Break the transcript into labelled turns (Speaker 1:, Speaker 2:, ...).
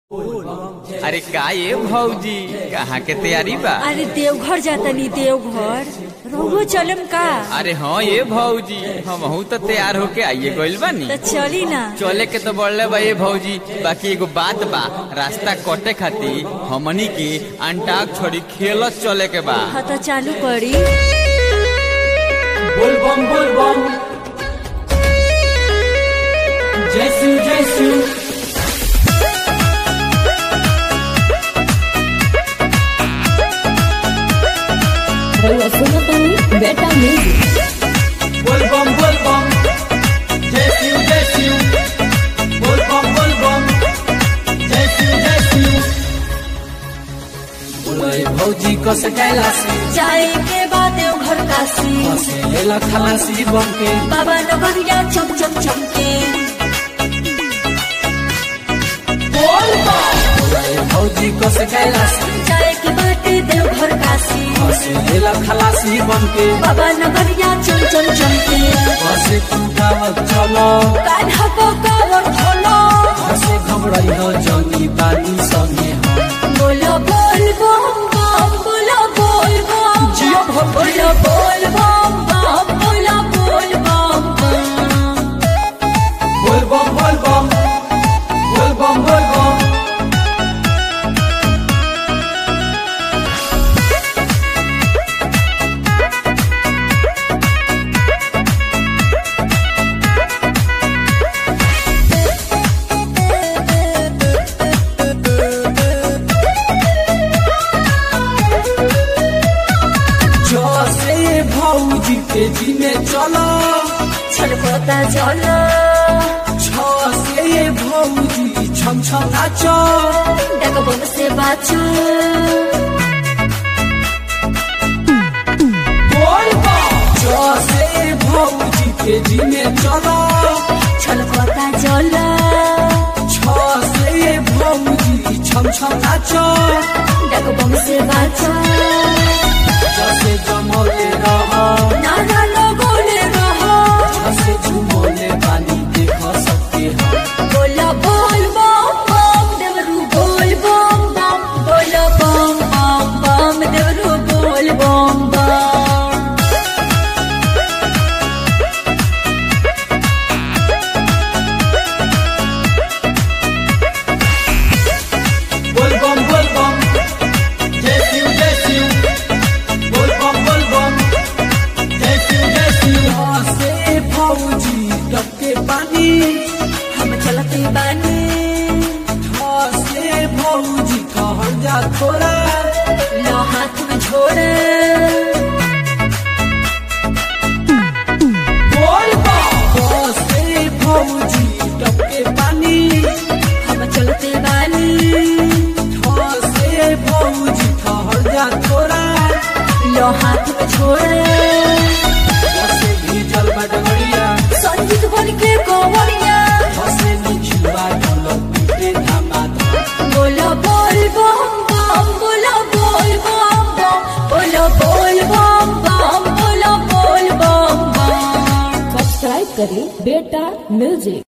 Speaker 1: अरे का ये भौजी कहाँ के तैयारी बा
Speaker 2: अरे देवघर जातनी देवघर रोहू चलम का
Speaker 1: अरे हाँ ये भौजी हम तो तैयार होके आइए गइल बानी
Speaker 2: तो चली ना
Speaker 1: चले के तो बढ़ले बा ये भौजी बाकी एगो बात बा रास्ता कटे खातिर हमनी के अंटाक छोड़ी खेलत चले के बा
Speaker 2: हाँ तो चालू करी
Speaker 3: बोल बम बोल बम जैसू जैसू
Speaker 4: रउआ सुनतानी बेटा म्यूजिक
Speaker 3: बोल बम बोल बम जैसू जैसू बोल बम बोल बम जैसू जैसू बोले भौजी कस कैलासी
Speaker 2: जाए के बाद देवघर काशी
Speaker 3: कसे लेला खलासी बम के
Speaker 2: बाबा नगरिया चम चम चमके
Speaker 3: बोले भौजी कस कैलासी
Speaker 2: जाए के बाटे देवघर काशी
Speaker 3: कसे लेला खलासी बम के
Speaker 2: बाबा नगरिया चम चम चमके
Speaker 3: कसे तू गावत चलो
Speaker 2: कान्हा को कावर धोलो
Speaker 3: कसे घबराई हो जनी बानी संगे हम
Speaker 2: बोलो बोल बम बम बोलो बोल बम
Speaker 3: जियो भम
Speaker 2: बोलो बोल बम बम बोलो बोल बम बम
Speaker 3: बोल बम बोल बम बोल बम बोल बम जैसे भौजी के जी में चलो
Speaker 2: छलकता चलो
Speaker 3: छसे भौजी छम छम नाचो
Speaker 2: डगबग से बाचो
Speaker 3: बोल बम जैसे भौजी के जी में चलो
Speaker 2: छलकता चलो
Speaker 3: छसे भौजी छम छम नाचो
Speaker 2: डगबग से बाचो
Speaker 3: जैसे जमोले रहो
Speaker 2: नाना लोगोले रहो
Speaker 3: जैसे झूमोले बानी देखो सकते हम
Speaker 2: बोलो बोल बम बम देवरू बोल बम बम बोलो बम बम बम देवरू बोल बम बम
Speaker 3: बोल बम बोल बम जय शिव जय शिव बोल बम बोल बम जय शिव जय शिव से फौजी टपके पानी
Speaker 2: हम चलते बानी
Speaker 3: से फौजी कहल जा थोड़ा
Speaker 2: लो हाथ में छोड़े
Speaker 3: बोल बम से फौजी टपके पानी
Speaker 2: हम चलते बानी
Speaker 3: से फौजी कहल जा थोड़ा
Speaker 2: लो हाथ में छोड़े
Speaker 3: से भीजल बडगड़िया
Speaker 2: संगीत बन के कोवरिया
Speaker 3: से निखिलवा ढोलक पीटे धमाधम
Speaker 2: बोलो बोल बम बम बोलो बोल बम बम बोलो बोल बम बम बोलो बोल बम बम
Speaker 4: सब्सक्राइब करी बेटा म्यूजिक